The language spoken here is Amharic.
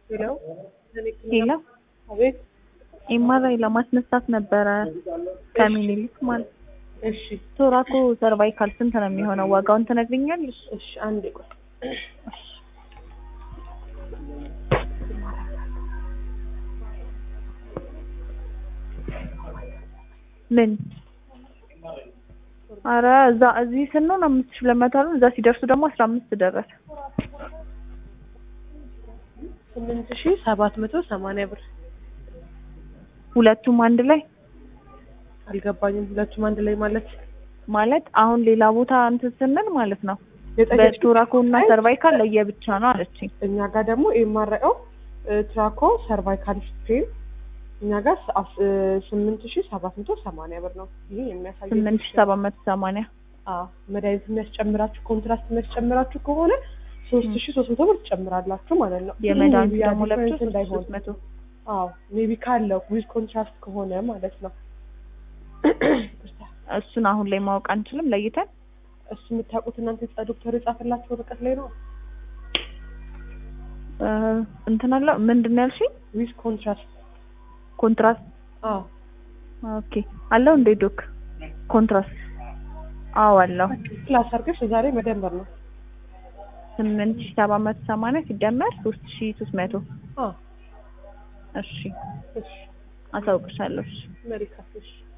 ሄሎ ሄሎ አቤት። ኤምአርአይ ለማስነሳት ነበረ ከሚኒሊክ ማለት እሺ ቶራኮ ሰርቫይካል ስንት ነው የሚሆነው? ዋጋውን ትነግሪኛለሽ? እሺ፣ አንዴ ቆይ። ምን አረ እዛ እዚህ ስንሆን አምስት ሺህ ሁለት መቶ አሉ። እዛ ሲደርሱ ደግሞ አስራ አምስት ደረሰ። ስምንት ሺህ ሰባት መቶ ሰማንያ ብር ሁለቱም አንድ ላይ አልገባኝም። ሁለቱም አንድ ላይ ማለት ማለት አሁን ሌላ ቦታ እንትን ስንል ማለት ነው የጠየቅሽ በቶራኮ እና ሰርቫይካል ለየብቻ ነው አለችኝ። እኛ ጋር ደግሞ ኤምአርአይኦ ትራኮ ሰርቫይካል ስፔን እኛ ጋር ስምንት ሺህ ሰባት መቶ ሰማንያ ብር ነው። ይህ የሚያሳየው ስምንት ሺህ ሰባት መቶ ሰማንያ አዎ መድኃኒት የሚያስጨምራችሁ ኮንትራስት የሚያስጨምራችሁ ከሆነ ሶስት ሺህ ሶስት መቶ ብር ትጨምራላችሁ ማለት ነው። የመድኃኒቱ ሜቢ ያ ደግሞ ለብቻ ዲፈረንስ እንዳይሆን ሶስት መቶ አዎ ሜቢ ካለው ዊዝ ኮንትራስት ከሆነ ማለት ነው። እሱን አሁን ላይ ማወቅ አንችልም ለይተን እሱ የምታውቁት እናንተ የጻ- ዶክተር የጻፈላችሁ ወረቀት ላይ ነው። እ እንትን አለው ምንድን ነው ያልሽኝ? ዊዝ ኮንትራስት ኮንትራስት አዎ ኦኬ አለው እንዴ ዶክ ኮንትራስት አዎ አለው ክላስ አድርገሽ ዛሬ መደመር ነው። ስምንት ሺህ ሰባት መቶ ሰማንያ ሲደመር ሶስት ሺህ ሶስት መቶ አዎ እሺ እሺ አሳውቅሻለሁ እሺ መሪካፍ እሺ